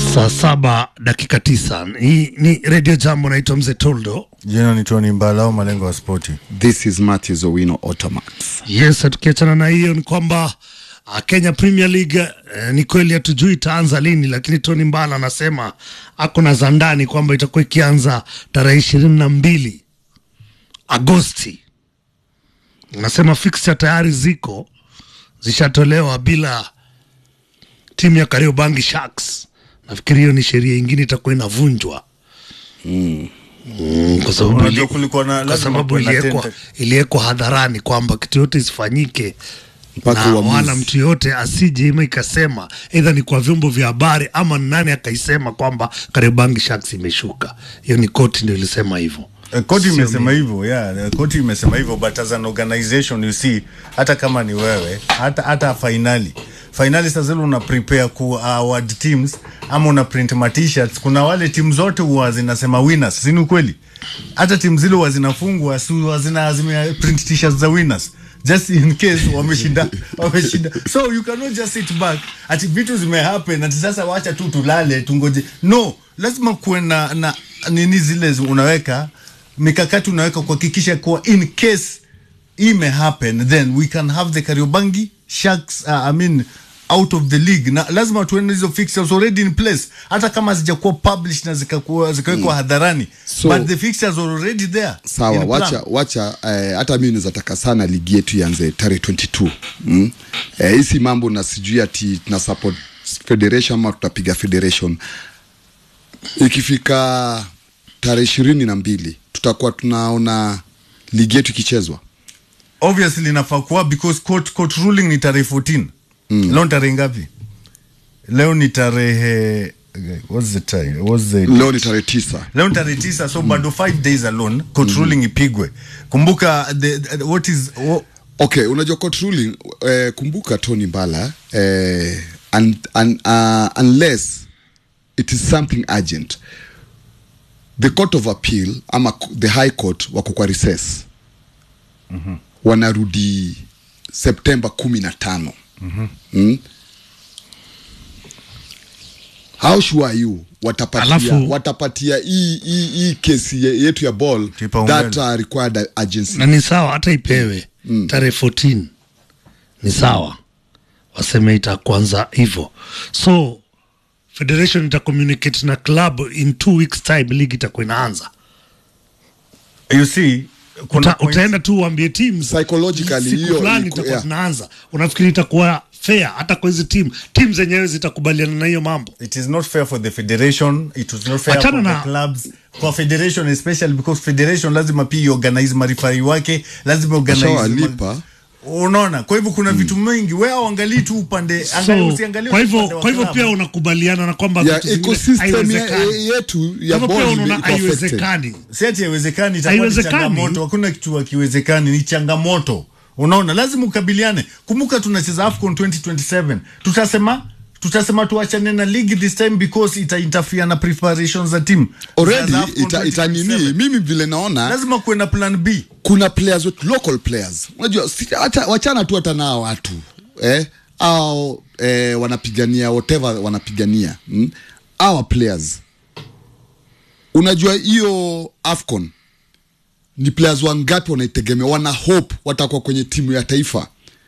Saa saba dakika tisa. Hii ni redio Jambo, naitwa Mzee Toldo. Jina ni Tony Mbala au malengo ya spoti. This is Matthews Owino Automax. Yes, tukiachana na hiyo ni kwamba uh, Kenya Premier League uh, ni kweli hatujui itaanza lini, lakini Tony Mbala anasema ako na za ndani kwamba itakuwa ikianza tarehe ishirini na mbili Agosti. Anasema fixture tayari ziko zishatolewa bila timu ya Kariobangi Sharks. Nafikiri hiyo ni sheria ingine itakuwa inavunjwa mm, kwa sababu Unajua ili- kulikuwa na kwa lazima sababu kuwe na iliwekwa tenta- iliwekwa hadharani kwamba kitu yote isifanyike Mpaka na uamuzi. wala mtu yote asije ima ikasema aidha ni kwa vyombo vya habari ama ni nani akaisema kwamba Kariobangi Sharks imeshuka. Hiyo ni koti ndio ilisema hivyo. Eh, Koti Sio imesema mimi. hivyo yeah, eh, koti imesema hivyo but as an organization you see, hata kama ni wewe, hata hata finali finali sasa zile una prepare ku award teams ama una print ma t-shirts, kuna wale timu zote huwa zinasema winners, si ni ukweli? Hata timu zile huwa zinafungwa, si huwa zina zime print t-shirts za winners just in case wameshinda wameshinda so you cannot just sit back ati vitu zimehappen ati sasa wacha tu tulale tungoje no lazima kuwe na, na nini zile zi- unaweka mikakati unaweka kuhakikisha kuwa in case ime happen then we can have the Kariobangi Sharks uh, I mean out of the league na lazima tuende hizo fixtures already in place hata kama zijakuwa published na zikakuwa zikawekwa hadharani So- but the fixtures are already there Sawa, in plan. wacha wacha eh, hata mimi nawezataka sana ligi yetu ianze tarehe 22 mm? Eh, hisi mambo na sijui ati tuna support federation ama tutapiga federation. Ikifika tarehe ishirini na mbili tutakuwa tunaona ligi yetu ikichezwa. obviously inafaa kuwa because court, court ruling ni tarehe 14 mm. leo ni tarehe ngapi leo ni tarehe what's the time what's the Leo ni tarehe tisa. leo ni tarehe tisa so bado 5 days alone court ruling ipigwe kumbuka the, the, what is what, Okay, unajua court ruling eh, kumbuka Tony Mbala eh, un, un, uh, unless it is something urgent the court of appeal ama k- the high court wako kwa recess mm-hmm. wanarudi Septemba kumi na tano mm-hmm. mm? how sure are you watapatia, Alafu- watapatia hii hii hii kesi ye- yetu ya ball Kipaumbele. that uh, required urgency na ni sawa hata ipewe tarehe 14 ni sawa, waseme itakuanza hivyo, so federation ita communicate na club in two weeks time, ligi itakuwa inaanza. you see kuna Uta, point- utaenda tu uambie teams Psychologically, siku hiyo fulani iko- itakuwa yeah. tunaanza. Unafikiri itakuwa fair hata kwa hizi team team zenyewe zitakubaliana na hiyo mambo? it is not fair for the federation it was not fair Achana for na- the clubs kwa federation especially because federation lazima pia iorganize marifari wake lazima organize Washawalipa. unaona kwa hivyo kuna vitu mingi wewe uangalii tu upande angalia So, usiangalie kwa tu hivyo upande wa kwa hivyo club. pia unakubaliana na kwamba ya vitu zingine ecosystem ya, haiwezekani. yetu Kwa ya hivyo pia ball unaona ime- iko affected. haiwezekani. si ati haiwezekani itakuwa ni Haiwezekani. changamoto hakuna kitu hakiwezekani ni changamoto unaona lazima ukabiliane kumbuka tunacheza afcon 2027 tutasema tutasema tuachane na ligi this time because ita interfere na preparations za team already za AFCON ita, ita 2027. nini mimi vile naona lazima kuwe na plan b kuna players wetu local players unajua si, hata wachana tu hata nao watu eh au eh, wanapigania whatever wanapigania mm? our players unajua hiyo afcon ni players wangapi wanaitegemea wana hope watakuwa kwenye timu ya taifa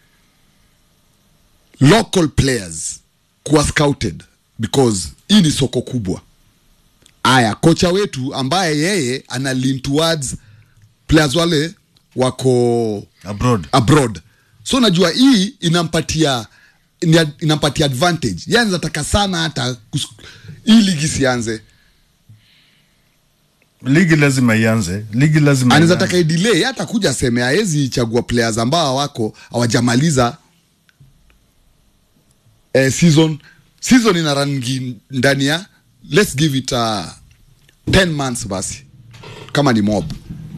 local players kuwa scouted because hii ni soko kubwa aya kocha wetu ambaye yeye ana lean towards players wale wako abroad abroad so najua hii inampatia ni- inampatia advantage yani anataka sana hata kus- hii ligi sianze ligi lazima ianze ligi lazima anaweza ianze. taka idelay hata kuja aseme hawezi chagua players ambao wako hawajamaliza eh, season season ina rangi ndani ya let's give it uh, 10 months basi kama ni mob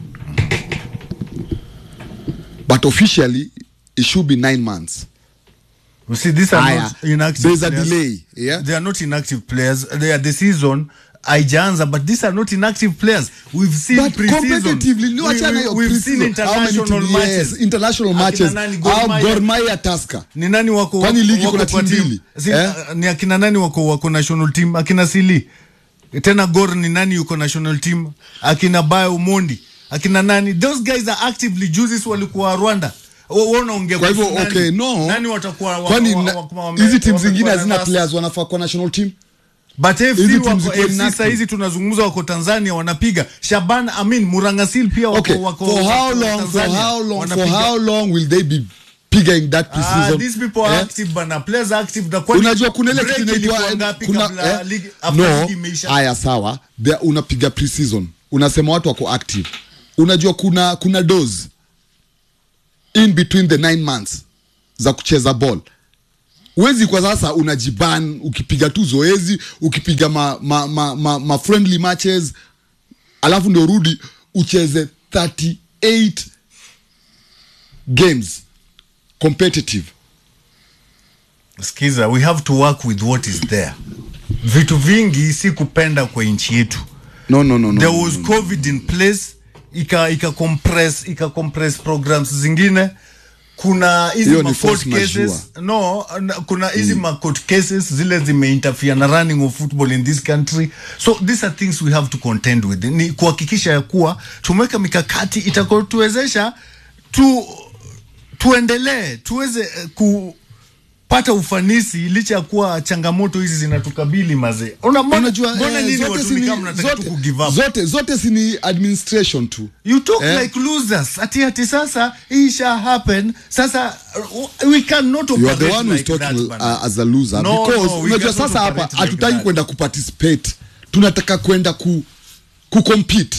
but officially it should be 9 months You see, these are Aya, not inactive there's a players. delay, yeah? They are not inactive players. They are the season haijaanza but these are not inactive players we've seen but pre-season. competitively ni We- wachana we- hiyo we've seen pre-season. How many international team- matches yes, international Akina matches nani, Gor au Mahia? Gor Mahia Tusker ni nani wako Kwani wako- ligi wako kuna kwa timu team? mbili? Si- Eh? ni akina nani wako wako national team akina sili tena gor ni nani yuko national team akina bayo umondi akina nani those guys are actively juices walikuwa rwanda Wa- wa unaongea kwa hivyo kuhusu okay nani? no nani watakuwa wa- kwani wa- na- wa- wame- hizi timu wamekuwa zingine na hazina nafasi? players wanafaa kwa national team but Hizi FC timu wako ziko FC inactive. saa hizi tunazungumza wako Tanzania wanapiga Shaban Amin Murangasil pia wako okay wako for how wako long for Tanzania, how long for wanapiga. how long will they be pigging that Ah, pre-season these people are Eh? active bana players are active na kwani unajua kuna ile break kitu inaitwa ilikuwa ngapi kuna kabla eh, ligi after no ligi imeisha haya sawa There- unapiga pre-season unasema watu wako active unajua kuna kuna dose in between the nine months za kucheza ball wezi kwa sasa unajiban ukipiga tu zoezi ukipiga ma, ma, ma, ma, ma friendly matches alafu ndio rudi ucheze 38 games competitive Skiza, we have to work with what is there. Vitu vingi si kupenda kwa nchi yetu. no no no no There no, was no, no. COVID in place, ika ika compress ika compress programs zingine. Kuna hizi Hiyo ma ni court force majeure. cases no, na- kuna hizi ma court cases zile zimeinterfere na running of football in this country. So these are things we have to contend with. Ni kuhakikisha ya kuwa tumeweka mikakati itakayotuwezesha tu tuendelee tuweze eh, kupata ufanisi licha ya kuwa changamoto hizi zinatukabili mazee. Una- mbona- unajua mbona eh, nyinyi zote watu si ni ni- kama mnataka tu zote- kugive up? zote zote si ni administration tu You talk Eh? like losers. Ati ati sasa hii sha happen. Sasa uh, we cannot you are the operate one who's like talking that, bana. uh, as a loser No, because no, we unajua cannot sasa hapa operate like hatutaki that. kwenda kuparticipate tunataka kwenda ku kucompete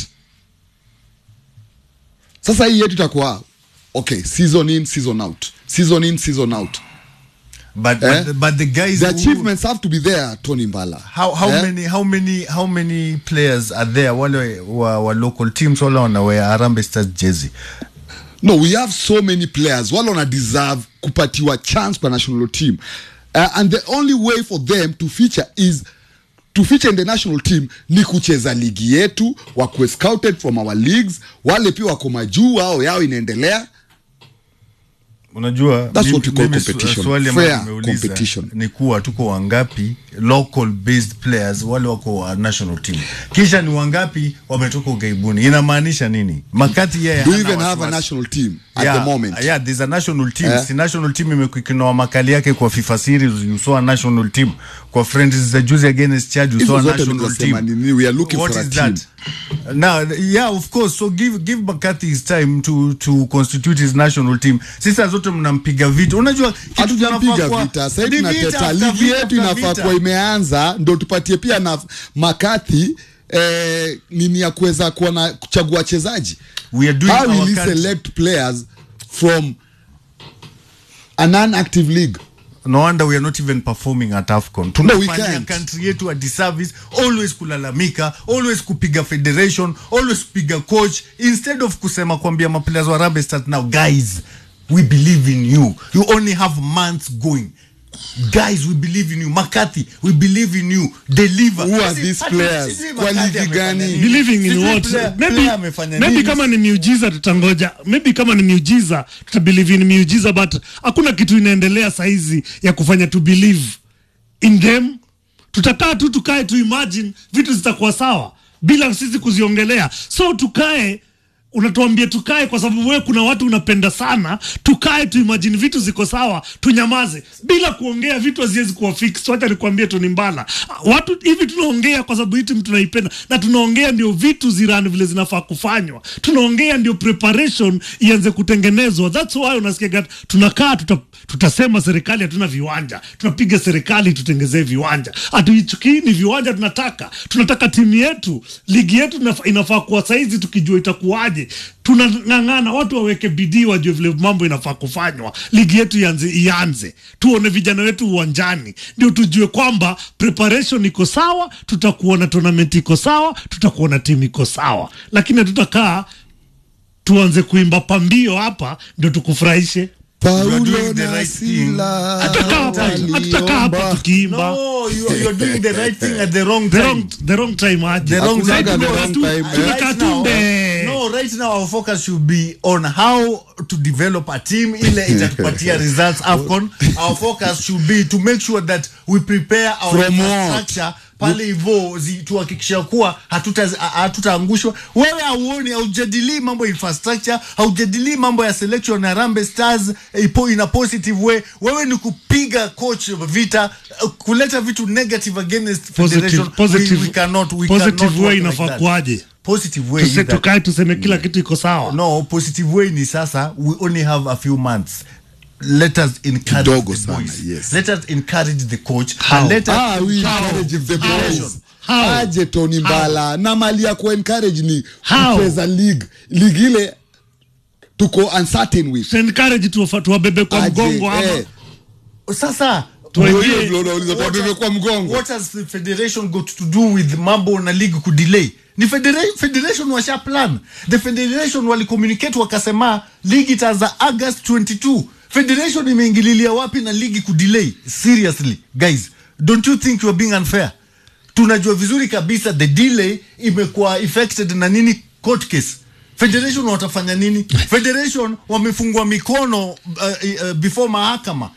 sasa hii yetu itakuwa okay season in season out season in season out But, Eh? but, but the guys the who- achievements have to be there Tony Mbala how how Eh? many how many how many players are there wale wa, wa local teams wale wanawea Harambee Stars jersey no we have so many players wale wana deserve kupatiwa chance kwa national team uh, and the only way for them to feature is to feature in the national team ni kucheza ligi yetu wakuwe scouted from our leagues wale pia wako majuu ao yao inaendelea unajua That's mimi- what we call mimi su- competition. swali ambalo Fair nimeuliza competition. ni kuwa tuko wangapi local based players wale wako wa national team kisha ni wangapi wametoka ugaibuni inamaanisha nini makati yeye do hana even have a wasiwasi. national team at yeah, the moment yeah, there's a national team Eh? si national team imekinoa makali yake kwa FIFA series you saw a national team kwa friends za juzi against Chad you Hizo saw a zote national nimesema team nini, we are looking What for a is team. that? Now, yeah, of course. So give give McCarthy his time to to constitute his national team. Sisa zote mnampiga vita. Unajua kitu hatujampiga tunafaa kuwa- vita sahii ni vita tunateta after ligi vita yetu after inafaa vita. kuwa imeanza ndo tupatie pia na makathi eh, nini ya kuweza kuwa na kuchagua wachezaji We are doing how our will he country. select players from a non-active league no wonder we are not even performing at AFCON. we Tunafanyia can't. country yetu a disservice, always kulalamika, always kupiga federation, always kupiga coach instead of kusema kuambia maplayers wa Harambee Stars now guys we believe in you. You only have months going. Guys, we believe in you. McCarthy, we believe in you. Deliver. Who are Sisi- these hatu- players? sijui Kwa McCarthy ligi amefanya gani? nini. believing in Sijui what player- maybe, player amefanya maybe nini. kama ni miujiza tutangoja maybe kama ni miujiza tutabelieve in miujiza but hakuna kitu inaendelea saizi ya kufanya tu believe in them tutakaa tu tukae tu imagine vitu zitakuwa sawa bila sisi kuziongelea so tukae unatuambia tukae kwa sababu wewe kuna watu unapenda sana tukae tu imagine vitu ziko sawa tunyamaze bila kuongea vitu haziwezi kuwa fix wacha nikwambie tu ni mbala watu hivi tunaongea kwa sababu hii timu tunaipenda na tunaongea ndio vitu zirani vile zinafaa kufanywa tunaongea ndio preparation ianze kutengenezwa that's why unasikia tunakaa tuta, tutasema serikali hatuna viwanja tunapiga serikali tutengezee viwanja hatuichukii ni viwanja tunataka tunataka timu yetu ligi yetu inaf- inafaa kuwa saizi tukijua itakuwaje tunang'ang'ana watu waweke bidii wajue vile mambo inafaa kufanywa ligi yetu ianze, ianze tuone vijana wetu uwanjani ndio tujue kwamba preparation iko sawa tutakuwa na tournament iko sawa tutakuwa na timu iko sawa lakini hatutakaa tuanze kuimba pambio hapa ndio tukufurahishe You are Paulo doing the na right thing Sila at the Hatutaka wrong hapa- time. hatutaka hapa waliomba. tukiimba No, you are, you are doing the right thing at the wrong the time. wrong, the wrong time aje The wrong Hakunaga time. the No, wrong tu- time, eh. right Tunataka now- tumbe. No, right now our focus should be on how to develop a team ile itatupatia results AFCON. Our focus should be to make sure that we prepare our From what? infrastructure pale hivyo zi- tuhakikisha kuwa hatuta- ha- hatutaangushwa. Wewe hauoni, haujadilii mambo ya infrastructure, haujadilii mambo ya selection ya Harambee Stars ipo in a positive way. Wewe ni kupiga coach vita, uh, kuleta vitu negative against positive, federation. positive, we, we cannot, we positive cannot way work like inafaa that. kuaje Positive way Tuse- is that- tukae tuseme kila kitu iko sawa no positive way ni sasa we only have a few months let us encourage Kidogo the sana, boys yes. let us encourage the coach How? and let us Ah, we How? encourage the How? boys. How? aje Tony Mbala na mali ya kuencourage ni How? kucheza league league ile tuko uncertain with Tu encourage tuwafa- tuwabebe kwa Aje, mgongo ama eh. sasa Tuwaingie- Hiyo ndio unauliza, what tuwabebe has- kwa mgongo what has the federation got to do with mambo na league kudelay ni federa- federation washa plan the federation walicommunicate wakasema league itaanza august 22 federation imeingililia wapi na ligi kudelay seriously guys don't you think you are being unfair tunajua vizuri kabisa the delay imekuwa affected na nini court case federation watafanya nini federation wamefungwa mikono uh, uh, before mahakama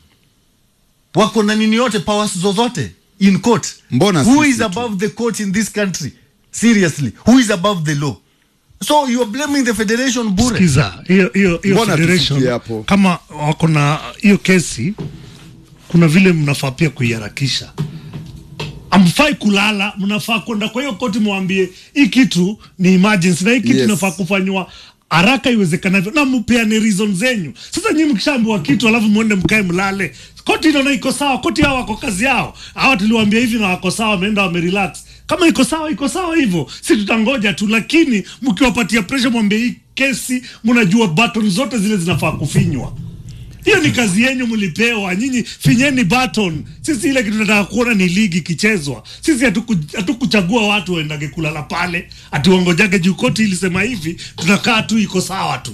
wako na nini yote powers zozote in court Mbona who sisi is tu? above the court in this country seriously who is above the law so you are blaming the federation bure Sikiza, hiyo hiyo hiyo Mbona federation tufikie hapo? kama wako na hiyo kesi, kuna vile mnafaa pia kuiharakisha. Amfai kulala, mnafaa kwenda kwa hiyo koti, mwambie hii kitu ni emergency na hii kitu Yes. inafaa kufanywa haraka iwezekanavyo, na mpeane reason zenyu. Sasa nyinyi mkishaambiwa kitu alafu mwende mkae mlale, koti inaona iko sawa, koti hao wako kazi yao, hawa tuliwaambia hivi na wako sawa, wameenda wamerelax. Kama iko sawa, iko sawa hivyo, si tutangoja tu, lakini mkiwapatia pressure, mwambie hii kesi, mnajua button zote zile zinafaa kufinywa. Hiyo ni kazi yenyu, mlipewa nyinyi, finyeni button. Sisi ile kitu tunataka kuona ni ligi ikichezwa. Sisi hatuku- hatukuchagua watu waendage kulala pale ati wangojage juu koti ilisema hivi, tunakaa tu, iko sawa tu.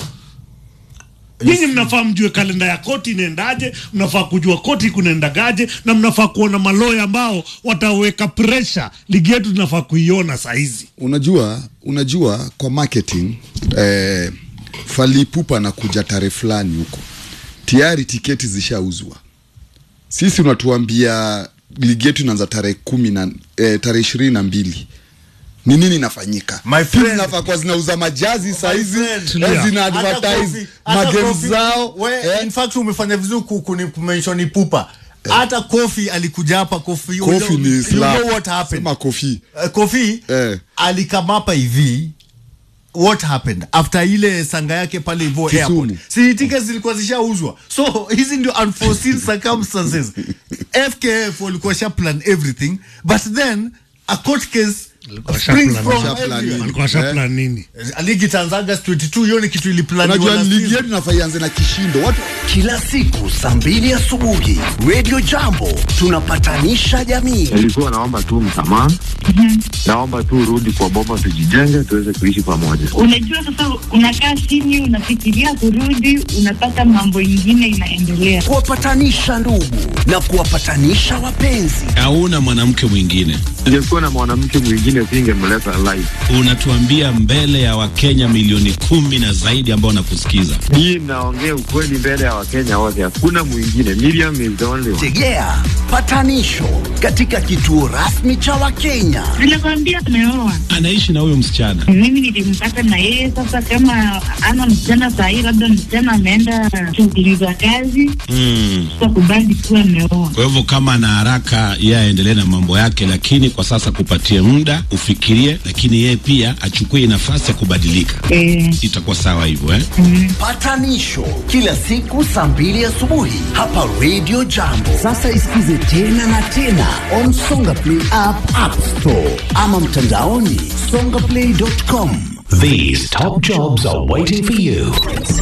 Nyinyi mnafaa mjue kalenda ya koti inaendaje, mnafaa kujua koti kunaendagaje, na mnafaa kuona maloya ambao wataweka pressure. Ligi yetu tunafaa kuiona saa hizi. unajua unajua kwa marketing eh, falipupa na kuja tarehe fulani huko tayari tiketi zishauzwa sisi unatuambia ligi yetu inaanza tarehe kumi na eh, tarehe ishirini na mbili ni nini inafanyika My Timu friend. zinafaa kuwa zinauza majazi saizi friend. eh, zina Hata advertise Kofi- hata magames Kofi- zao we, eh. in fact umefanya vizuri ku- kuni- kumention pupa hata kofi alikuja hapa kofi you Kofi know- ni you slap. know what happened Sema Kofi. uh, kofi Eh. alikamapa hivi what happened after ile sanga yake pale hivyo Kisumu. airport si tickets zilikuwa zishauzwa so hizi ndio unforeseen circumstances fkf walikuwa sha plan everything but then a court case Walikuwa springs shaplan- from shaplan everywhere. nini? Walikuwa shaplan nini? ligi itaanza August 22 hiyo ni kitu iliplaniwa unajua na ligi season. yetu inafaa ianze na kishindo watu Kila siku saa mbili asubuhi Radio Jambo tunapatanisha jamii. nilikuwa naomba tu msamaha naomba tu urudi kwa boma tujijenge tuweze kuishi pamoja Unajua sasa, unakaa chini, unafikiria kurudi, unapata mambo ingine inaendelea. Kuwapatanisha ndugu na kuwapatanisha wapenzi. hauna mwanamke mwingine. ningekuwa na mwanamke mwingine singemleta live Unatuambia mbele ya Wakenya milioni kumi na zaidi ambao wanakusikiza. hii naongea ukweli mbele ya wakenya wote hakuna mwingine Miriam is the only one. Tegea patanisho katika kituo rasmi cha Wakenya. Nilikwambia ameoa, Anaishi na huyo msichana. mimi nilimpata na yeye. Sasa kama ana msichana sahii, labda msichana ameenda shughuli za kazi, Mm. kakubali kuwa ameoa. Kwa hivyo kama ana haraka, yeye aendelee na mambo yake, lakini kwa sasa kupatie muda ufikirie, lakini yeye pia achukue nafasi ya kubadilika. Eh, Itakuwa sawa hivyo eh? Patanisho kila siku saa mbili asubuhi hapa Radio Jambo. Sasa isikize tena na tena on Songa Play app, App Store ama mtandaoni songaplay.com. These top jobs are waiting for you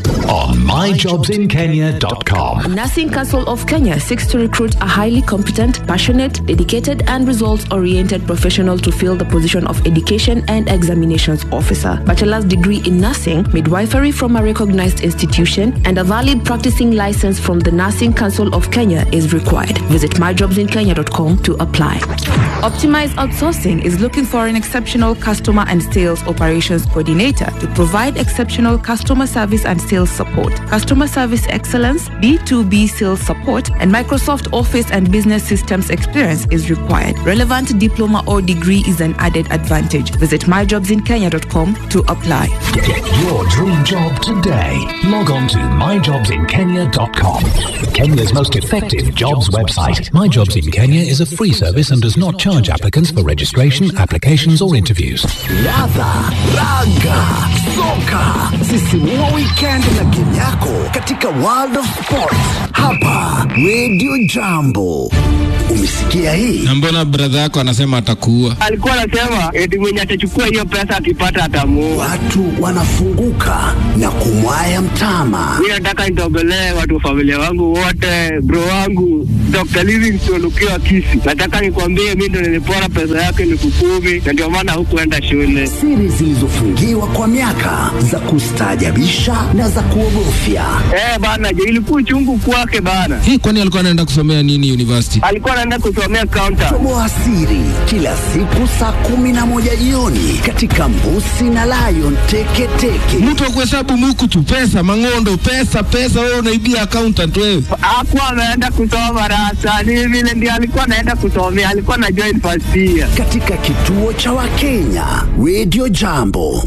on myjobsinkenya.com. Nursing Council of Kenya seeks to recruit a highly competent, passionate, dedicated, and results oriented professional to fill the position of Education and Examinations Officer. Bachelor's degree in nursing, midwifery from a recognized institution, and a valid practicing license from the Nursing Council of Kenya is required. Visit myjobsinkenya.com to apply. Optimize Outsourcing is looking for an exceptional customer and sales operations coordinator to provide exceptional customer service and sales support, customer service excellence, B2B sales support, and Microsoft Office and business systems experience is required. Relevant diploma or degree is an added advantage. Visit myjobsinkenya.com to apply. Get your dream job today. Log on to myjobsinkenya.com. Kenya's most effective jobs website. My Jobs in Kenya is a free service and does not charge applicants for registration, applications, or interviews. Ladha, raga, soka, sisimua weekend na game yako katika World of Sport hapa Radio Jambo. Umesikia hii? na mbona bradha yako anasema atakuua alikuwa anasema eti mwenye atachukua hiyo pesa akipata atamuua. Watu wanafunguka na kumwaya mtama. Mi nataka nitogolee watu wa familia wangu wote, bro wangu Dr. Livingstone ukiwa Kisi. Nataka nikwambie mi ndo nilipora pesa yake elfu kumi na ndio maana hukuenda shule. Siri zilizofungiwa kwa miaka za kustaajabisha na za kuogofya. Eh bana, je, ilikuwa chungu kwake bana. hii kwani alikuwa anaenda kusomea nini university Alikuwa anaenda kusomea counter. Toboa siri kila siku saa kumi na moja jioni katika Mbusi na Lion Teketeke. mtu wa kuhesabu muku tu pesa mang'ondo pesa pesa wewe unaibia accountant wewe Hakuwa ameenda kusoma rasa, ni vile ndio alikuwa anaenda kusomea, alikuwa na join first year. katika kituo cha Wakenya Radio Jambo.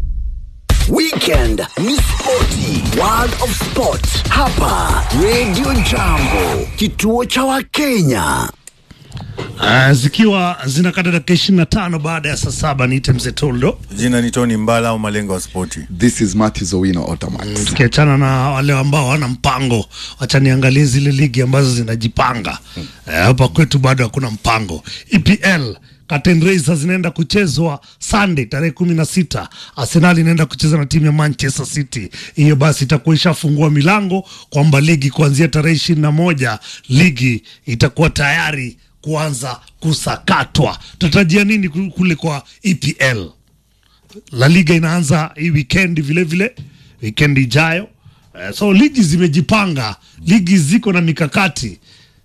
Weekend ni spoti, World of Sport hapa Radio Jambo, kituo cha Wakenya. Uh, zikiwa zinakata dakika ishirini na tano baada ya saa saba niite mzee Toldo. Jina ni Tony Mbala au malengo ya spoti. This is Matthew Owino Otamax. tukiachana na wale ambao hawana mpango, wacha niangalie zile ligi ambazo zinajipanga Eh, hapa kwetu bado hakuna mpango. EPL Curtain Raisers zinaenda kuchezwa Sunday tarehe kumi na sita. Arsenal inaenda kucheza na timu ya Manchester City. Hiyo basi itakuwa ishafungua milango kwamba ligi kuanzia tarehe ishirini na moja ligi itakuwa tayari kuanza kusakatwa. Tutarajia nini ku- kule kwa EPL? La Liga inaanza hii weekend vile vile, weekend ijayo. Eh, so ligi zimejipanga, ligi ziko na mikakati.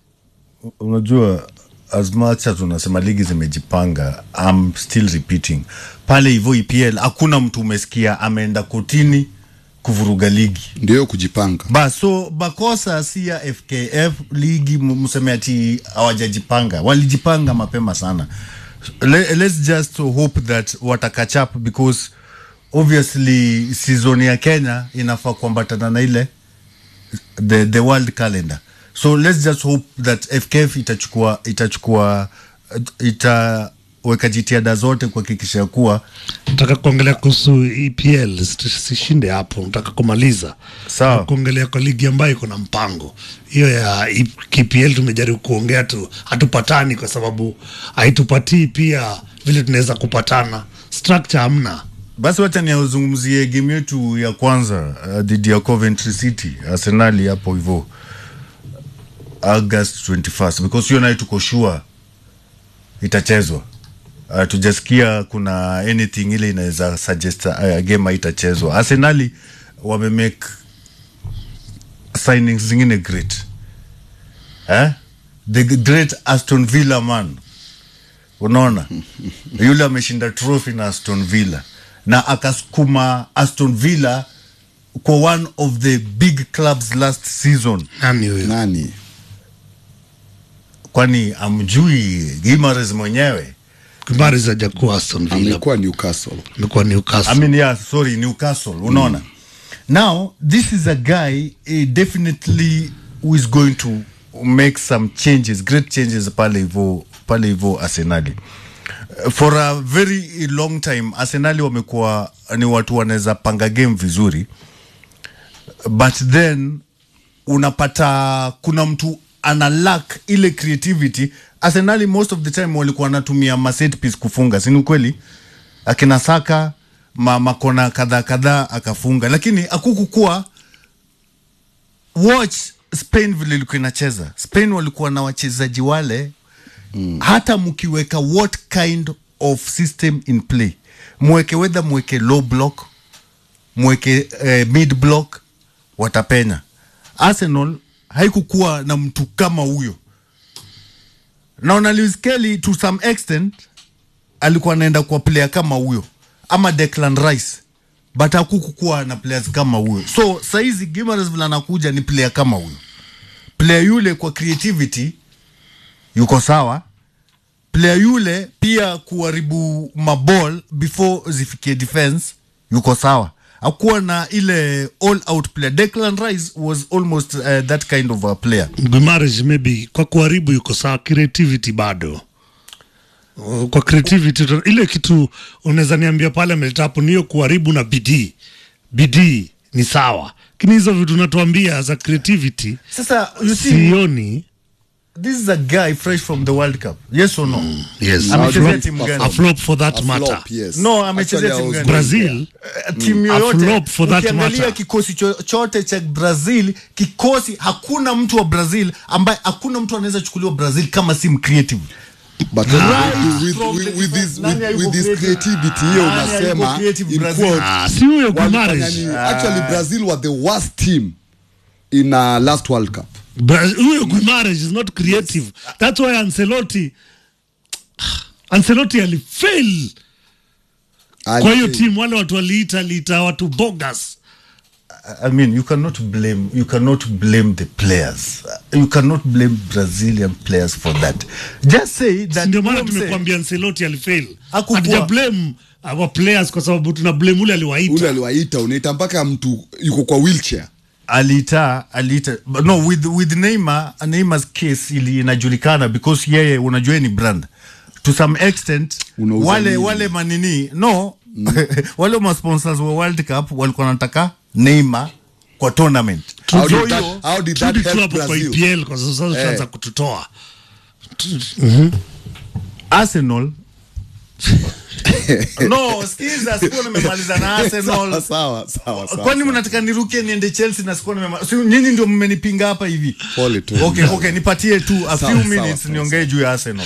Unajua, as much as unasema ligi zimejipanga, I'm still repeating pale hivyo EPL hakuna mtu umesikia ameenda kotini kuvuruga ligi, ndio kujipanga. Bas, so makosa si ya FKF ligi, m- mseme ati hawajajipanga, walijipanga mapema sana. Le, let's just hope that wata catch up because obviously season ya Kenya inafaa kuambatana na ile the, the world calendar so let's just hope that FKF itachukua itachukua itaweka jitihada zote kuhakikisha kuwa Nataka kuongelea kuhusu EPL, sis- sishinde hapo, nataka kumaliza Sawa. kuongelea kwa ligi ambayo iko na mpango. Hiyo ya E- KPL tumejaribu kuongea tu, hatupatani kwa sababu haitupatii pia vile tunaweza kupatana, structure hamna. basi wacha niazungumzie game yetu ya kwanza uh, dhidi ya Coventry City Arsenali hapo hivyo August 21st because hiyo nayo tuko sure itachezwa. Uh, tujasikia kuna anything ile inaweza suggest uh, game haitachezwa. Arsenali wame make signings zingine great eh? the great Aston Villa man, unaona yule ameshinda trophy na Aston Villa na akasukuma Aston Villa kwa one of the big clubs last season. Nani huyo? Nani? Kwani amjui Gimares mwenyewe? Gimares hajakuwa Aston Villa. Amekuwa Newcastle. Amekuwa Newcastle. I mean, yeah, sorry, Newcastle. Unaona? Now, this is a guy uh, definitely who is going to make some changes, great changes pale hivyo pale hivyo Arsenali. Uh, For a very long time Arsenali wamekuwa ni watu wanaweza panga game vizuri, but then unapata kuna mtu ana lack ile creativity. Arsenali most of the time walikuwa wanatumia ma set piece kufunga, si ni ukweli? Akina Saka ma, makona kadhaa kadhaa akafunga, lakini akukukuwa watch spain vile ilikuwa inacheza spain walikuwa na wachezaji wale mm. hata mkiweka what kind of system in play mweke wedha mweke low block mweke eh, mid block watapenya arsenal haikukuwa na mtu kama huyo naona Lewis Kelly to some extent alikuwa anaenda kwa player kama huyo ama Declan Rice but hakukukuwa na players kama huyo so saizi Gimares vile anakuja ni player kama huyo player yule kwa creativity yuko sawa player yule pia kuharibu maball before zifikie defense yuko sawa akuwa na ile all out player Declan Rice was almost uh, that kind of a player Guimaraes maybe kwa kuharibu yuko sawa, creativity bado Uh, kwa creativity uta- ile kitu unaweza niambia pale ameleta hapo niyo kuharibu na bidii bidii ni sawa lakini hizo vitu unatuambia za creativity sasa you see sioni this is a guy fresh from the World Cup yes or no yes amechezea A timu flop- gani a flop for that A flop, matter yes. no amechezea Actually, I timu was gani Brazil Eh, timu A yoyote flop for that ukiangalia matter. kikosi chochote cha Brazil kikosi hakuna mtu wa Brazil ambaye hakuna mtu anaweza chukuliwa Brazil kama si mcreative but Right with, from with, the with, defense. this, Nani with, hayuko with this creative? creativity hiyo Nani hayuko unasema creative in Brazil? quotes, Ah, si huyo walifanya Guimaraes. nini? actually Brazil were the worst team in uh, last World Cup Bra- huyo Guimaraes is not creative that's why Ancelotti Ancelotti alifail kwa hiyo timu wale watu waliita aliita watu bogus I mean, you cannot blame you cannot blame the players. You cannot blame Brazilian players for that. Just say that. ndio maana huyo mse- tumekuambia Ancelotti alifail Hakukuwa- hatuja blame our players kwa sababu tuna blame ule ule aliwaita aliwaita unaita mpaka mtu yuko kwa wheelchair aliita aliita but no with with Neymar Neymar's case ili inajulikana because yeye unajua ni brand to some extent Unauza wale nini? wale manini no wale ma sponsors wa World Cup walikuwa wanataka Neymar kwa tournament How So did that- hiyo- how did turudi that tu help hapo kwa Brazil? EPL kwa sababu sasa Eh. tutaanza kututoa Arsenal no skiza sikuwa nimemaliza na Arsenal sawa sawa sawa sawa kwani mnataka niruke niende Chelsea na sikuwa nimema si nyinyi ndio mmenipinga hapa hivi Pole tu. okay okay nipatie tu a Sawa, few sawa, minutes sawa, niongee juu ya Arsenal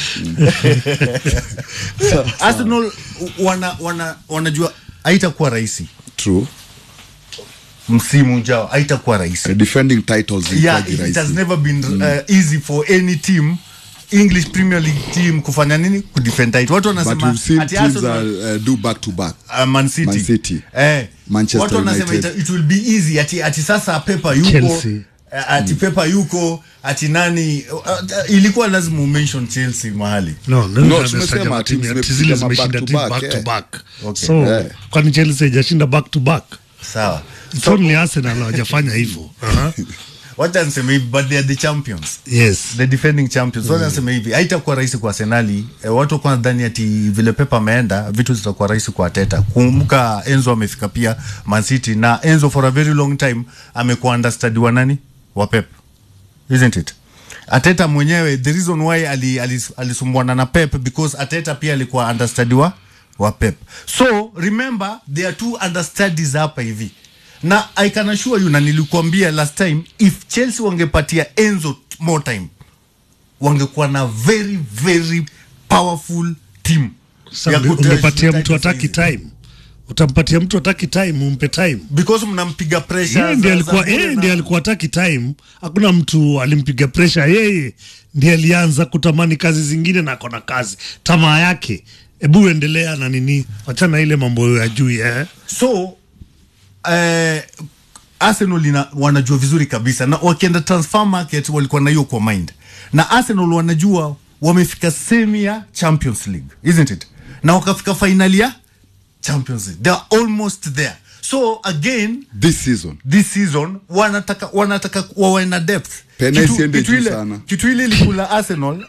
Arsenal wana wana wanajua haitakuwa rahisi true msimu ujao haitakuwa rahisi Uh, defending titles yeah, ilikuwaji it, it has rahisi. never been uh, easy for any team English Premier League team kufanya nini kudefend title watu but wanasema we've seen ati teams Arsenal uh, uh, do back to back uh, Man City. Man City. Eh, Manchester watu wanasema United. it, it will be easy ati, ati sasa Pepa yuko Chelsea. eh, ati Pepa yuko ati nani uh, uh, ilikuwa lazima umention Chelsea mahali no, no, No, no, tumesema no, teams timu- zimepiga zile ma zimeshinda back to timu back, back to eh. back Okay. so Eh. kwani Chelsea haijashinda back to back sawa it's only Arsenal hawajafanya hivyo Aha. wacha niseme hivi but they are the champions yes the defending champions wacha niseme hivi haitakuwa rahisi kwa Arsenali eh, watu wakuwa nadhani ati vile Pepa ameenda vitu zitakuwa rahisi kwa Arteta kumbuka Enzo amefika pia Man City na Enzo for a very long time amekuwa understudy wa nani wa Pep isn't it Ateta mwenyewe the reason why ali, ali, alisumbuana na Pep because Ateta pia alikuwa understudy wa wa Pep so remember there are two understudies hapa hivi na I can assure you na nilikuambia last time if Chelsea wangepatia Enzo more time wangekuwa na very very powerful team Sasa ya unge- kutoa ungepatia title mtu ataki saizi. time utampatia mtu ataki time umpe time because mnampiga pressure yeye ndiye za- alikuwa za yeye bure ndiye na- alikuwa ataki time hakuna mtu alimpiga pressure yeye ndiye alianza kutamani kazi zingine na akona kazi tamaa yake hebu endelea na nini wachana ile mambo ya juu eh? so eh, Arsenal ina, wanajua vizuri kabisa na wakienda transfer market walikuwa na hiyo kwa mind na Arsenal wanajua wamefika semi ya Champions League isn't it na wakafika finali ya Champions League they are almost there so again this season this season wanataka wanataka wawe na depth Pena Kitu- isiende kitu juu ile- sana. kitu ile ilikula Arsenal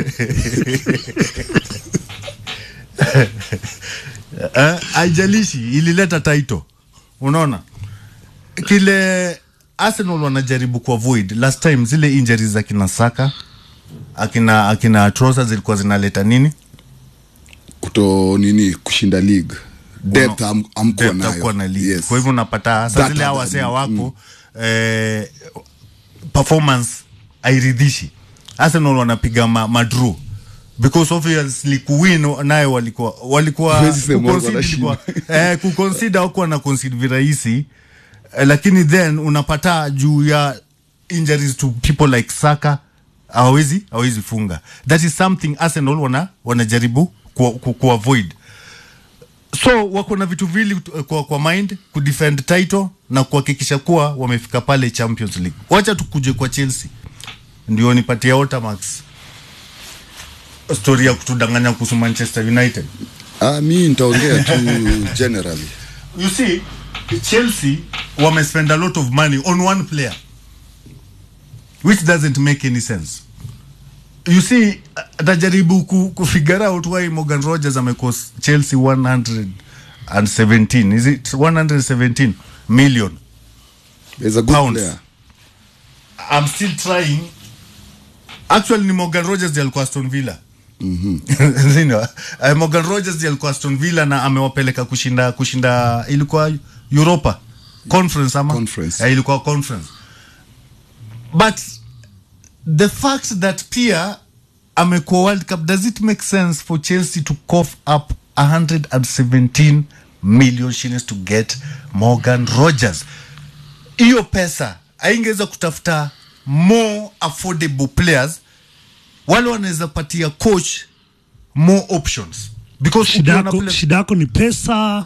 Eh, haijalishi ilileta title unaona kile Arsenal wanajaribu kuavoid last time zile injuries za kina Saka akina akina Trossard zilikuwa zinaleta nini kuto nini kushinda league depth am- amkuwa Depth hakuwa na nayo league. yes. kwa hivyo unapata That sasa zile other- awasea wako eh, performance airidhishi arsenal wanapiga ma, madrew because obviously kuwin nayo walikuwa walikuwa Huwezi sema kuconcede wanashinda. ilikuwa- eh, kuconsider hakuwa na concede virahisi eh, lakini then unapata juu ya injuries to people like Saka hawezi hawezi funga that is something Arsenal wana wanajaribu ku, ku, ku avoid so wako na vitu vili kwa, kwa mind kudefend title na kuhakikisha kuwa wamefika pale Champions League. Wacha tukuje kwa Chelsea ndio nipatia Otamax story ya kutudanganya kuhusu Manchester United. Ah, mi nitaongea tu generally. You see, Chelsea wamespend a lot of money on one player which doesn't make any sense. You see, atajaribu ku, ku figure out why Morgan Rogers amecost Chelsea 117 is it 117 million He's a good pounds. player. I'm still trying. Actually ni Morgan Rogers ndiye alikuwa Aston Villa. Mhm. Zino, uh, Morgan Rogers ndiye alikuwa Aston Villa na amewapeleka kushinda kushinda ilikuwa Europa conference ama Conference. Eh, ilikuwa conference but the fact that pia amekuwa World Cup does it make sense for Chelsea to cough up 117 million shillings to get Morgan Rogers hiyo pesa aingeweza kutafuta more affordable players wale wanaweza patia coach more options because shida ukiona yako play- shida yako ni pesa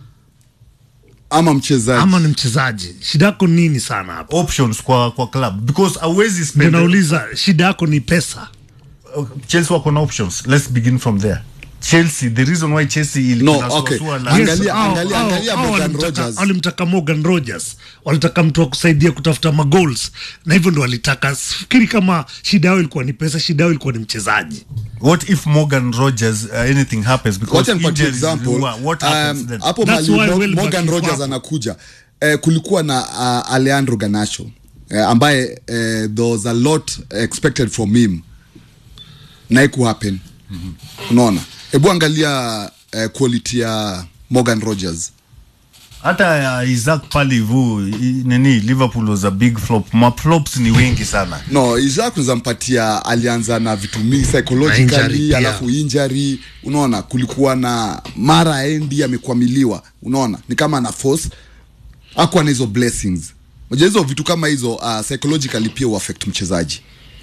ama mchezaji ama ni mchezaji shida yako nini sana hapo options kwa kwa club because awezi ndio spend nauliza shida yako ni pesa Chelsea wako na options let's begin from there Chelsea the reason why Chelsea ilikuwa No, okay. na Angalia- hao- angalia- hao- angalia hao Morgan walimtaka- Rogers. walimtaka Morgan Rogers walitaka mtu wa kusaidia kutafuta magoals na hivyo ndo walitaka fikiri kama shida yao ilikuwa ni pesa shida yao ilikuwa ni mchezaji what if Morgan Rogers uh, anything happens because Wacha nipatie injuries example. what, what happens Um, then hapo That's mali why Mo- Welbeck Morgan yuko Rogers hapo. anakuja eh, kulikuwa na uh, Alejandro Garnacho eh, ambaye eh, there was a lot expected from him na iku happen unaona hebu angalia eh, quality ya Morgan Rogers hata uh, Isaac pale hivu i- nini Liverpool was a big flop ma flops ni wengi sana no Isaac unazampatia alianza na vitu mingi Na injury psychologically pia. alafu injury unaona kulikuwa na mara endi amekwamiliwa unaona ni kama ana force akuwa na hizo blessings moja hizo vitu kama hizo uh, psychologically pia uaffect mchezaji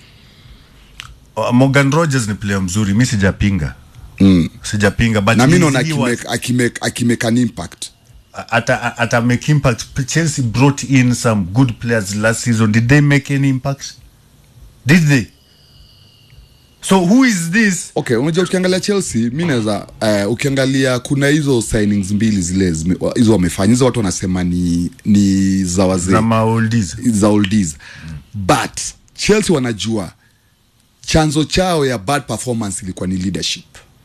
uh, Morgan Rogers ni player mzuri mi sijapinga mm. sijapinga but na mi he's- naona he was- akimake- akimake akimake an impact ata ata make impact Chelsea brought in some good players last season did they make any impact did they so who is this okay unajua ukiangalia chelsea mi naweza uh, ukiangalia kuna hizo signings mbili zile zime- wa- hizo wamefanya hizo watu wanasema ni ni za wazee za maoldies za oldies but chelsea wanajua chanzo chao ya bad performance ilikuwa ni leadership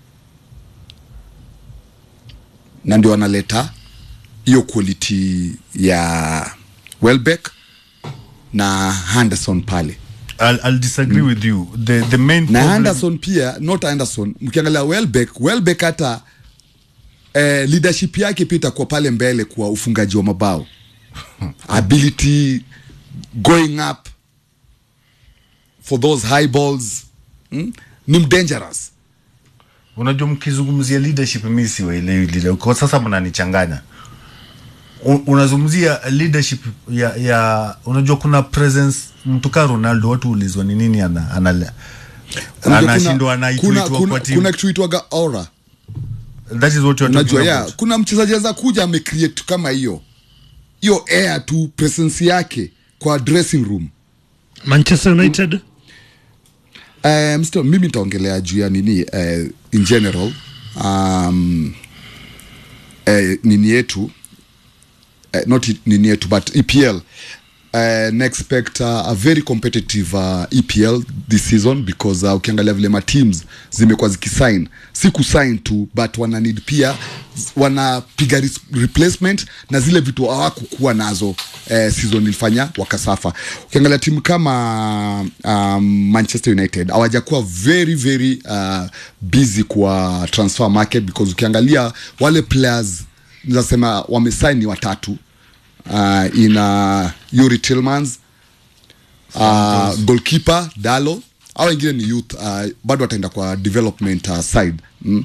na ndio wanaleta hiyo quality ya welbeck na henderson pale I'll, I'll disagree with you the the main na problem Anderson pia not Anderson mkiangalia Welbeck Welbeck hata eh, leadership yake pia itakuwa pale mbele kwa ufungaji wa mabao ability going up for those high balls mm? ni dangerous unajua mkizungumzia leadership mi siwaelewi leader kwa sasa mnanichanganya U- unazungumzia leadership ya, ya unajua kuna presence mtu kaa ronaldo watu ulizwa ni nini ana, ana, Unajua kuna- anashindwa kuna, anaitwa kuna, kwa timu kuna kitu itwaga aura that is what you're unajua talking ya about kuna mchezaji anaweza kuja amecreate kama hiyo hiyo air tu presence yake kwa dressing room manchester united Um, still, mimi nitaongelea juu ya nini uh, in general um, uh, nini yetu uh, not i- nini yetu but EPL uh, na expect uh, a very competitive uh, EPL this season because uh, ukiangalia vile ma teams zimekuwa zikisign si kusign tu but wana need pia wanapiga res- replacement na zile vitu hawakukuwa nazo eh, season ilifanya wakasafa ukiangalia timu kama um, manchester united hawajakuwa very very uh, busy kwa transfer market because ukiangalia wale players nasema wamesign ni watatu uh, ina Yuri Tillmans uh, goalkeeper Dalo au wengine ni youth uh, bado wataenda kwa development uh, side mm.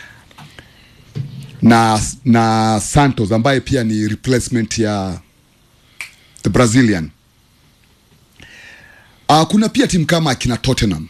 na na Santos ambaye pia ni replacement ya the Brazilian uh, kuna pia timu kama akina Tottenham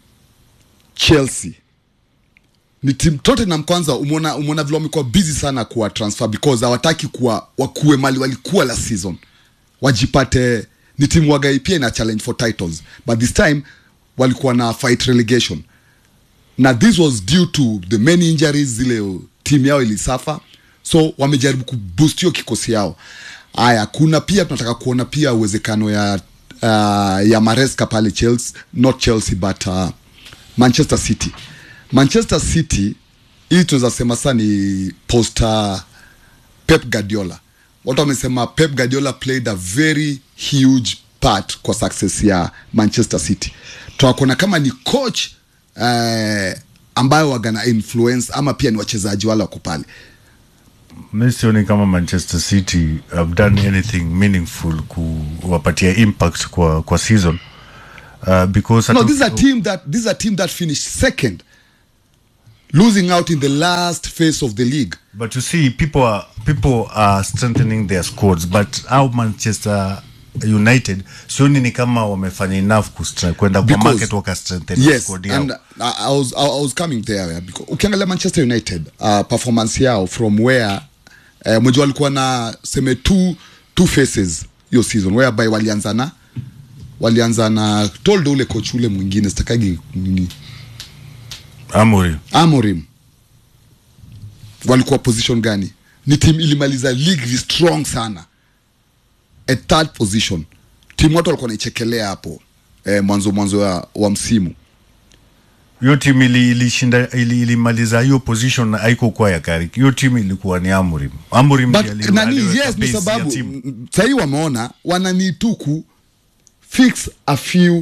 Chelsea ni timu Tottenham kwanza umeona umeona vile wamekuwa busy sana kuwa transfer because hawataki kuwa wakuwe mali walikuwa last season wajipate ni timu wagai pia ina challenge for titles but this time walikuwa na fight relegation na this was due to the many injuries zile timu yao ilisafa so wamejaribu kuboost hiyo kikosi yao haya kuna pia tunataka kuona pia uwezekano ya uh, ya maresca pale chelsea not chelsea but uh, manchester city manchester city hii tunaweza sema saa ni posta pep guardiola watu wamesema pep guardiola played a very huge part kwa success ya manchester city tunakuona kama ni coach eh, ambayo wagana influence ama pia ni wachezaji wale wako pale mi sioni kama manchester city have done anything meaningful kuwapatia impact kwa, kwa season uh, because no hata- this is a team that this is a team that finished second losing out in the last phase of the league But you see, people are people are strengthening their squads, but how Manchester United sioni ni kama wamefanya enough kustre- kwenda kwa Because- market waka strengthen yes squad yao. and I, I was I, I was coming there yeah, because ukiangalia manchester united uh, performance yao from where uh, mweji walikuwa na seme two, two faces hiyo season whereby walianza na walianza na told ule coach ule mwingine sitakagi nini Amorim. amorim walikuwa position gani ni team ilimaliza league strong sana at third position timu watu walikuwa naichekelea hapo eh, mwanzo mwanzo wa, wa msimu hiyo timu ili- ilishinda ili, ilimaliza hiyo position haiko kwa ya Carrick. Hiyo timu ilikuwa ni Amorim. Amorim But ndiye ali- nani aliweka yes ni base ya sababu timu. mm, sahii wameona wananituku fix a few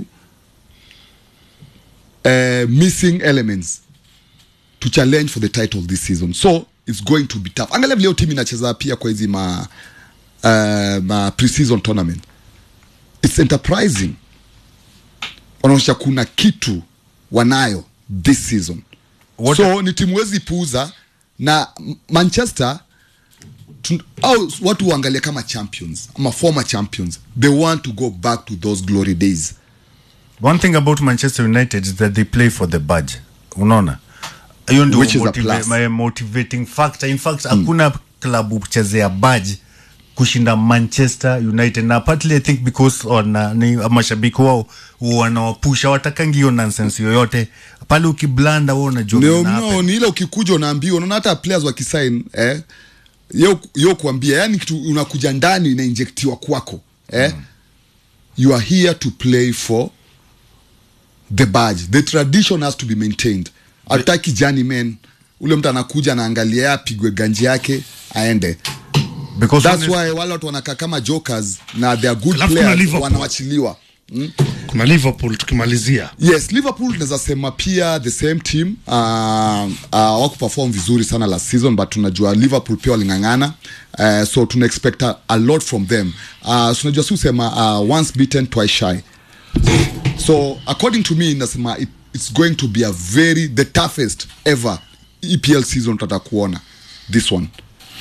uh, missing elements to challenge for the title this season so it's going to be tough angalia vile hiyo timu inacheza pia kwa hizi ma, uh, ma pre-season tournament it's enterprising wanaonyesha kuna kitu wanayo this season What- so ni timu wezi puuza na M- manchester tun- au watu waangalia kama champions ama former champions they want to go back to those glory days One thing about Manchester United is that they play for the badge. Unaona? Hiyo ndio Which is a motiva- plus. my motivating factor. In fact, hakuna klabu kuchezea badge kushinda Manchester United na partly I think because wana, ni mashabiki wao wanawapusha watakangi hiyo nonsense yoyote pale ukiblanda wao unajua no, vina no, ni ile ukikuja unaambiwa unaona hata players wakisign eh, yo, yo kuambia yani kitu unakuja ndani inainjektiwa kwako eh, you are here to play for the badge the tradition has to be maintained hataki jani men ule mtu anakuja anaangalia apigwe ganji yake aende Because that's honest- why wale watu wanakaa kama jokers na they are good Alafu kuna players Liverpool. wanawachiliwa mm? kuna liverpool tukimalizia yes liverpool naweza sema pia the same team uh, uh, wakuperform vizuri sana last season but tunajua liverpool pia waling'ang'ana uh, so tuna expect a, a lot from them uh, so tunajua si usema uh, once beaten twice shy so according to me nasema it, it's going to be a very the toughest ever epl season tutata kuona this one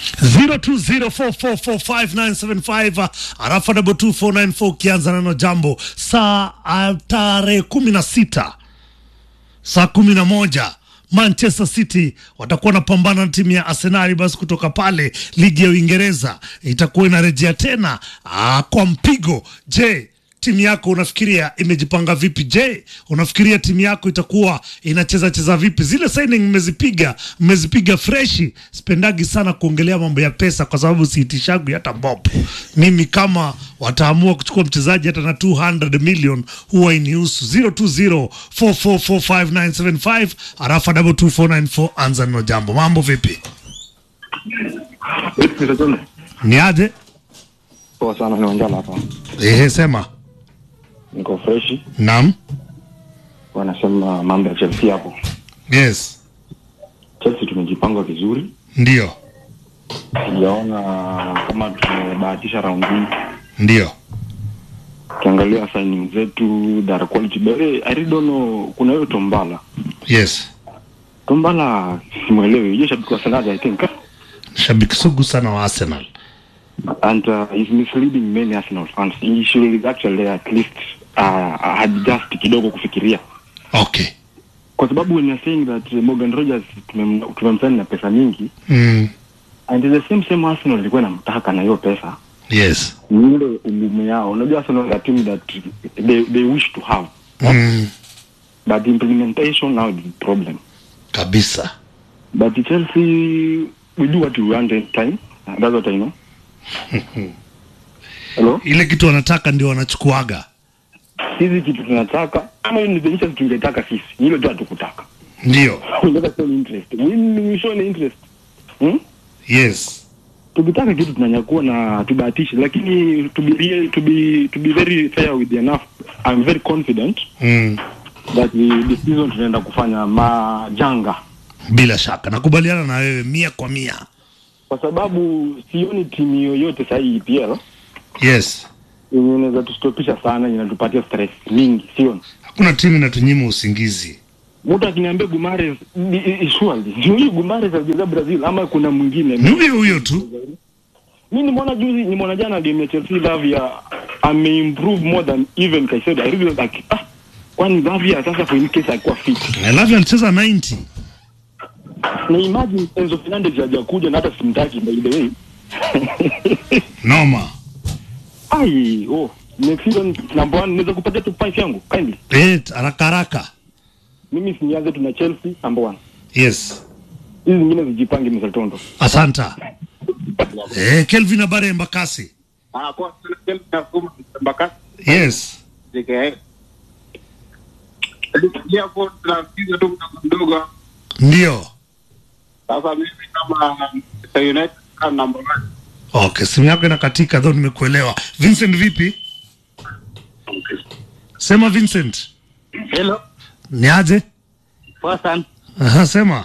0204445975 arafa double 2494 ukianza neno jambo saa ah, tarehe kumi na sita saa kumi na moja manchester city watakuwa wanapambana na timu ya arsenali basi kutoka pale ligi ya uingereza itakuwa inarejea tena aa, kwa mpigo je timu yako unafikiria imejipanga vipi je unafikiria timu yako itakuwa inacheza cheza vipi zile signing mmezipiga mmezipiga freshi spendagi sana kuongelea mambo ya pesa kwa sababu siitishagwi hata bob mimi kama wataamua kuchukua mchezaji hata na 200 million huwa inihusu 0204445975 arafa 22494 anza nino jambo mambo vipi ni aje Poa sana, niongea hapa. ehe sema Niko freshi, nam wanasema mambo ya Chelsea hapo. yes Chelsea tumejipanga vizuri, ndio sijaona kama tumebahatisha raundi hii. ndio ukiangalia signing zetu they are quality but eh, I really don't know kuna huyo Tombala yes Tombala simwelewi yeye shabiki wa Arsenal I think shabiki sugu sana wa arsenal and uh, he's misleading many Arsenal fans he should actually at least uh, adjust kidogo kufikiria okay kwa sababu when you're saying that uh, Morgan Rogers tumem- tumemsani na pesa nyingi mm. and the same same Arsenal ilikuwa inamtaka na hiyo pesa yes ni ile ugumu yao unajua Arsenal is a team that they, they wish to have mm. but the implementation now is the problem kabisa but Chelsea we do what we want in time that's what I know Hello? ile kitu wanataka ndio wanachukuaga sisi kitu tunataka kama hiyo ni the interest tungetaka sisi ni hilo tu hatukutaka ndio tungetaka show interest we, we show an interest hmm? yes tukitaka kitu tunanyakua na tubahatishi lakini to be, real- to be, to be very fair with enough I'm very confident mm. that the, the season tunaenda kufanya majanga bila shaka nakubaliana na wewe mia kwa mia kwa sababu sioni timu yoyote sahii EPL yes yenye inaweza tustopisha sana inatupatia stress mingi sioni hakuna timu inatunyima usingizi mtu akiniambia Gumares ni- i- i- surely ni huyu Gumares alicheza Brazil ama kuna mwingine ni huyo huyo tu mi nimeona juzi nimeona jana game ya Chelsea Lavia ameimprove more than even Caicedo I really like ah kwani Lavia sasa for in case alikuwa fit Lavia alicheza 90 na imagine Enzo Fernandez hajakuja na hata simtaki by the way noma ai oh next season number one naweza kupatia top 5 yangu kindly eh haraka haraka mimi sinianze tuna Chelsea number one yes hizi zingine zijipange msatondo asanta eh Kelvin habari ya Embakasi Ah, kwa sana nasoma mpaka yes JKA. Ndio hapo tunapiga tu mdogo mdogo. ndio Sasa mimi kama Manchester United kama number one. okay simu yako inakatika though nimekuelewa Vincent vipi sema Vincent Hello. ni aje Poa sana. aha sema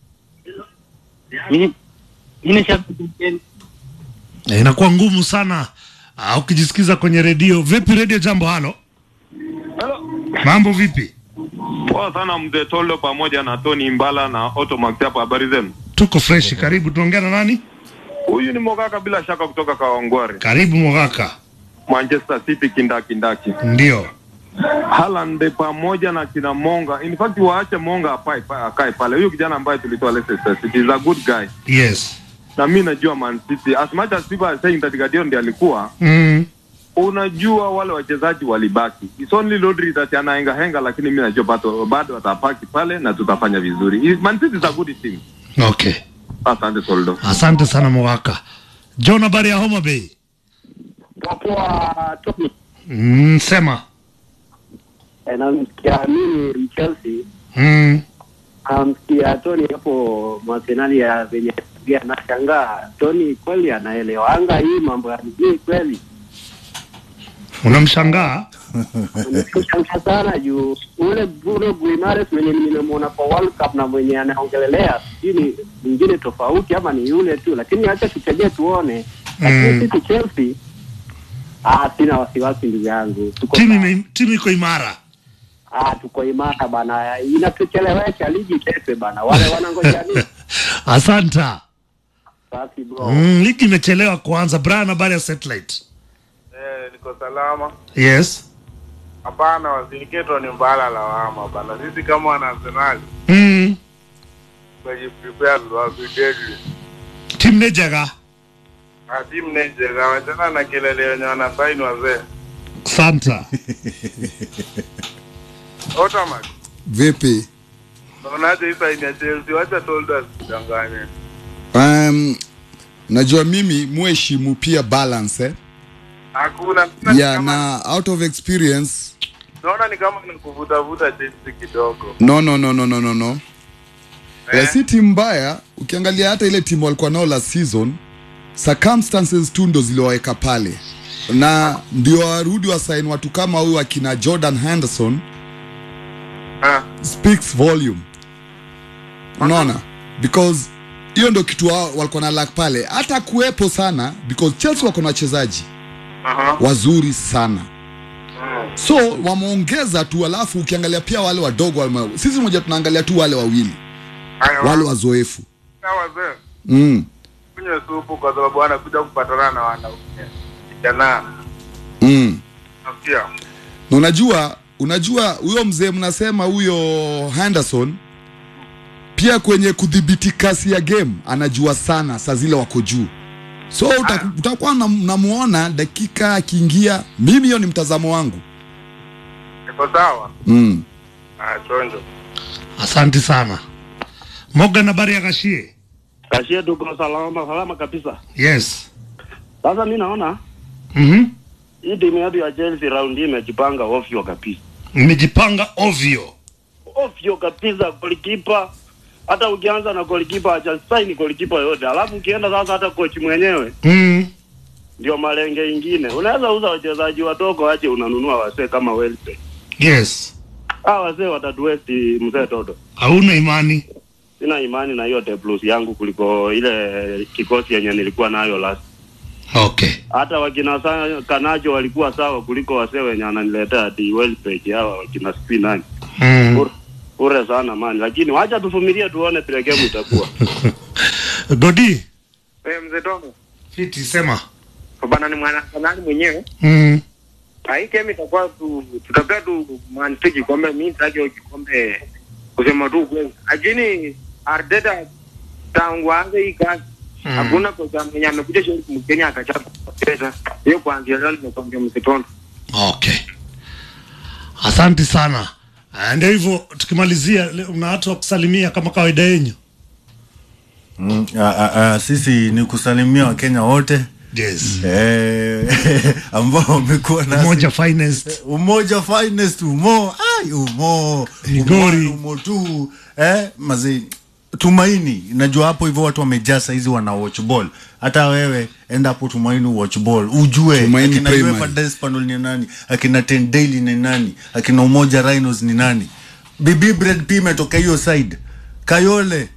Mimi mimi ni shabiki Eh, inakuwa ngumu sana ah, ukijisikiza kwenye redio vipi redio jambo halo mambo vipi Poa sana mzee Tolo pamoja na Tony Mbala na Otto Max hapa, habari zenu? tuko fresh karibu tunaongea na nani Huyu ni Mogaka bila shaka kutoka Kawangware, karibu mogaka Manchester City kindakindaki. ndio Haaland pamoja na kina Monga, in fact waache Monga apae pa- akae pale. Huyu kijana ambaye tulitoa Leicester City is a good guy, yes na mi najua Man City as much as people are saying that Guardiola ndiye alikuwa mm. unajua wale wachezaji walibaki. It's only Rodri that anahenga henga, lakini mi najua bado bado atapaki pale na tutafanya vizuri. Man City is a good team. okay Asante Toldo. asante sana mogaka john habari ya homa bay Poa Tony. mm, sema Eh, namsikia mimi Chelsea mm. namsikia Tony hapo masenali ya venye pia nashangaa Tony kweli anaelewanga hii mambo ya mjii kweli unamshangaa nimeshangaa sana juu ule Bruno Guimaraes mwenye nimemwona kwa World Cup na mwenye anaongelelea sijui ni mwingine tofauti ama ni yule tu lakini acha tutegee tuone lakini Mm. sisi Chelsea ah, sina wasiwasi ndugu yangu tuko timu ime- timu iko imara Ah, tuko imara bana, inatuchelewesha ligi ichezwe bana, wale wanangoja nini? asanta Basi bro, mm, ligi imechelewa kuanza brian habari ya satellite Eh, niko salama. yes Hapana, wasiniketo ni mbala lawama bana. Sisi kama wana Arsenal mm. tumejiprepare to be deadly. tim nejaga Atimu nejega wachana na kelele yenye wanasaini wazee. santa Automax. vipi Unaonaje hii saini ya Chelsea? Wacha told us kudanganye. um, najua mimi muheshimu pia balance eh? Hakuna. yeah, na out of experience Naona ni kama nikuvutavuta Chelsea kidogo. no no no no no no no eh? si timu mbaya ukiangalia hata ile timu walikuwa nao last season circumstances tu ndo ziliwaweka pale na ndio warudi wasaini watu kama huyu akina jordan henderson speaks volume unaona because hiyo ndo kitu wao walikuwa na lack pale hata kuwepo sana because chelsea wako na wachezaji Aha. wazuri sana so wameongeza tu alafu ukiangalia pia wale wadogo wame, sisi moja tunaangalia tu wale wawili wale wazoefu Hawa wazee mm. kunywe supu kwa sababu wanakuja kupatana na wanaume kijana Mm. nasikia na unajua unajua huyo mzee mnasema huyo henderson pia kwenye kudhibiti kasi ya game anajua sana saa zile wako juu so utaku- utakuwa na- namuona dakika akiingia mimi hiyo ni mtazamo wangu iko sawa mm. Ah, chonjo Asante sana Morgan, habari ya Kashie? Kashie tuko salama salama kabisa. Yes. Sasa mi naona Mhm. hii timu yetu ya Chelsea round hii imejipanga ovyo kabisa, Mmejipanga ovyo. ovyo kabisa. Golikipa hata ukianza na golikipa hajasaini golikipa yote, alafu ukienda sasa hata kochi mwenyewe Mm. ndio malenge ingine. Unaweza uza wachezaji wadogo aje unanunua wasee kama Welbeck. Yes. Ah, wasee watatuwesti mzee Toto. Hauna imani? Sina imani na hiyo D plus yangu kuliko ile kikosi yenye nilikuwa nayo last Okay. hata wakina sa- Kanacho walikuwa sawa kuliko wasee wenye ananiletea ati Welbeck hawa wakina Spinani Mm. Ure- ure sana mani, lakini wacha tuvumilie tuone vile game itakuwa. Godi, Eh, mzee Tomo fiti sema. bana ni mwana nani mwenyewe Mm. Ah, hii game itakuwa tu tutapea tu Man City kikombe mimi sitaki hiyo kikombe kusema tu kweli lakini Arteta tangu aanze hii kazi Mm. hakuna kocha mwenye amekuja shauri Mkenya akachapa pesa hiyo kuanzia leo nimekwambia msitondo Okay. Asante sana. Ah, Ndio hivyo tukimalizia, leo una watu wa kusalimia kama kawaida yenyu. Mm, a, a, a, sisi ni kusalimia wakenya wote yes. eh, ambao wamekuwa nasi Umoja finest. umoja finest umo ai umo Migori. umo, umo tu eh, mazi tumaini najua hapo hivyo watu wamejaa saizi wana watch ball hata wewe enda hapo tumaini watch ball ujue Tumaini akina Primary. UEFA Despanol ni nani akina Ten Daily ni nani akina umoja Rhinos ni nani bibi bread pia imetoka hiyo side kayole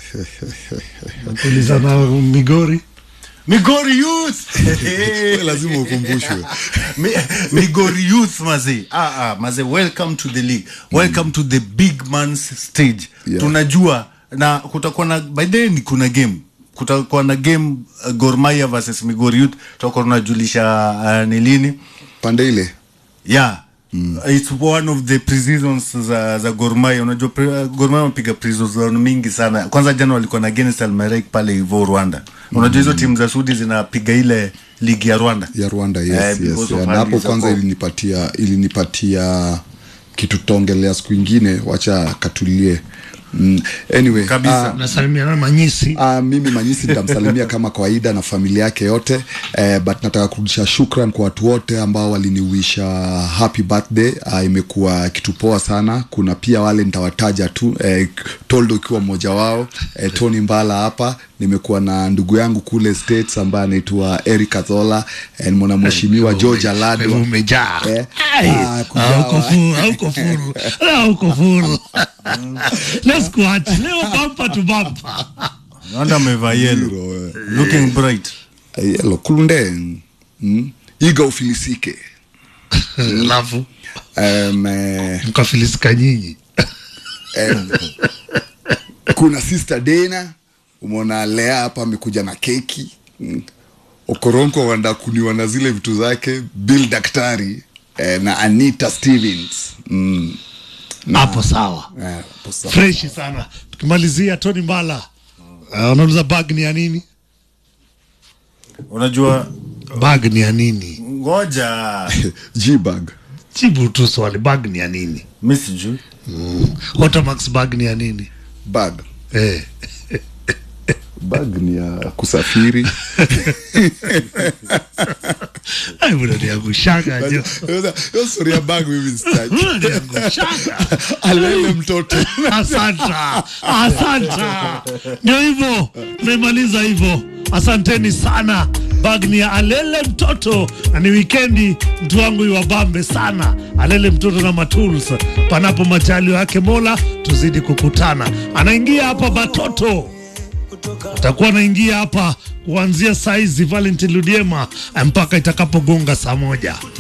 Kuuliza na Migori. Migori Youth lazima ukumbushwe Mi- Migori Youth maze ah, ah, maze welcome to the league welcome to the big man's stage Yeah. tunajua na kutakuwa na by then kuna game kutakuwa na game uh, Gor Mahia versus Migori Youth tutakuwa tunajulisha uh, ni lini pande ile yeah Mm. It's one of the pre-seasons za, za Gor Mahia. Unajua pre, uh, Gor Mahia wamepiga pre-season mingi sana. Kwanza jana walikuwa na against Almerek pale hivyo Rwanda. Unajua hizo timu za Sudi zinapiga ile ligi ya Rwanda. ya Rwanda yes, Eh, yes, because of yeah. na hapo hali za kwanza kwa- ilinipatia ilinipatia kitu tutaongelea siku ingine wacha katulie mm. anyway Kabisa. Nasalimiana na Manyisi. Uh, mimi Manyisi nitamsalimia kama kawaida na familia yake yote eh, but nataka kurudisha shukran kwa watu wote ambao waliniwisha happy birthday. Uh, imekuwa kitu poa sana. Kuna pia wale nitawataja tu eh, Toldo ukiwa mmoja wao eh, Tony Mbala hapa nimekuwa na ndugu yangu kule States ambaye anaitwa Eric Athola eh, mwana mheshimiwa George Alado umejaa. eh, Ai, ah, kujawa. hauko furu, hauko furu. Hauko furu. Let's go at leo bumper to bumper. Rwanda amevaa yellow. Looking bright. yellow kulunde mm. iga ufilisike Alafu um, eh, mkafilisika nyinyi. em, kuna sister Dena umeona Lea hapa amekuja na keki mm. Okoronko wanda kuniwa na zile vitu zake Bill Daktari eh, na Anita Stevens mm. Na- Hapo sawa. eh, hapo sawa. Fresh sana. Tukimalizia Tony Mbala. Uh, unauliza bag ni ya nini? Unajua Bag ni ya nini? ngoja G-bag Jibu tu swali, bag ni ya nini? mimi sijui. Mm. Otamax bag ni ya nini? bag Eh. bag ni ya kusafiri Ai, unaniangushaga jo. hiyo story ya bag mimi sitaki Unaniangushaga. alele mtoto Asanta, asanta. Ndio hivyo, tumemaliza hivyo. Asanteni sana. Bag ni ya Alele mtoto na ni wikendi, mtu wangu iwabambe sana. Alele mtoto na matools, panapo majaliwa yake Mola, tuzidi kukutana. Anaingia hapa Batoto atakuwa anaingia hapa kuanzia saizi Valentine Ludiema mpaka itakapogonga saa moja.